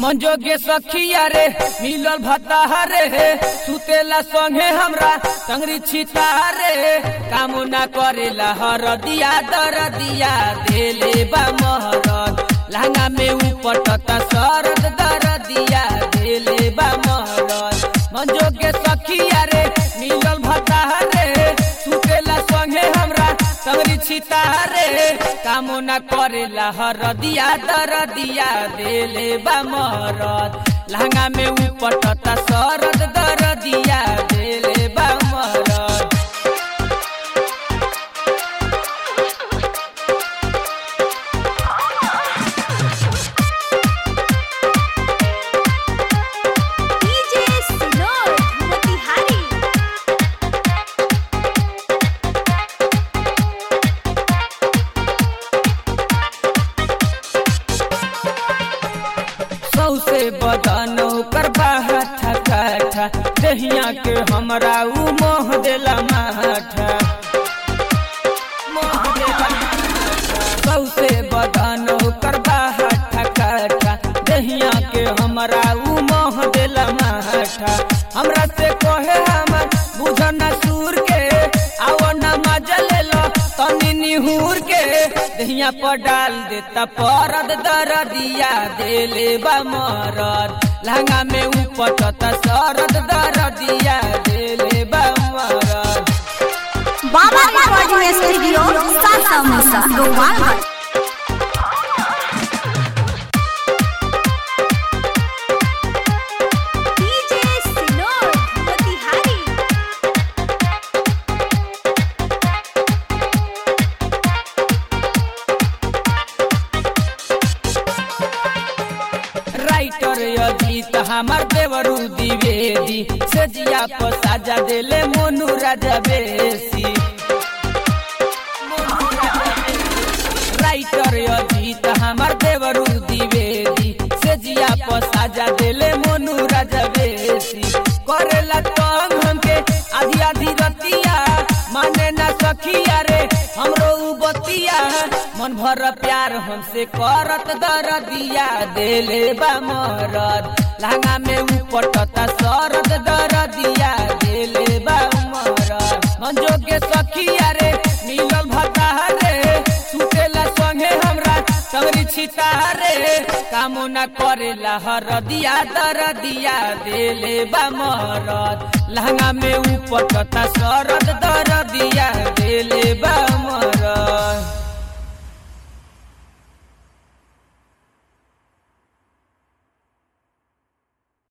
मंजोगे सखिया रे मिलल भत्ता रे सुतेला संगे हमरा टंगरी छिता रे काम ना करेला हर दिया दर दिया देले बा महरत लहंगा में उपटता सरद दर दिया देले बा महरत मंजोगे सखिया रे मिलल भत्ता रे सुतेला संगे हमरा टंगरी छिता रे काम ना करेला हर दिया दर दिया देले बा महरत लहंगा में उपटता सरद दर दिया देले बा महरत डीजे सिनोर मोतिहारी सौसे बदन ओकर बाहठा काठा दहिया के हमरा उ मोह देला माठा मोह देला माठा। सौसे बदन ओकर बाहठा काठा दहिया के हमरा उ मोह देला माठा हमरा से कहे हमर बुझन सूर के आओ न मजा ले लो तनी निहूर के दहिया पर डाल देता परद दर दिया देले बा मरद लहंगा में उपटता सरद दर दिया देले बा मरद बाबा रिकॉर्डिंग स्टूडियो सासा मुसा गोपालगंज डीजे सिनोर मोतिहारी राइटर अजीत हमार देवरू द्विवेदी से जिया पर साजा देले मोनू राजा बेसी राइटर अजीत हमार देवरू द्विवेदी से जिया पर साजा देले मोनू राजा बेसी करेला तंग हमके आधी आधी रतिया माने ना सखिया रे हमरो उ बतिया मन भर प्यार हमसे करत दर दिया देले बा मरद लहंगा में उपटता सरद दर दिया देले बा मरद मंजोगे सखिया रे मिलल भता रे सुतेला संगे हमरा टंगरी छिता रे काम ना करेला हर दिया दर दिया देले बा मरद लहंगा में उपटता सरद दर दिया देले बा मरद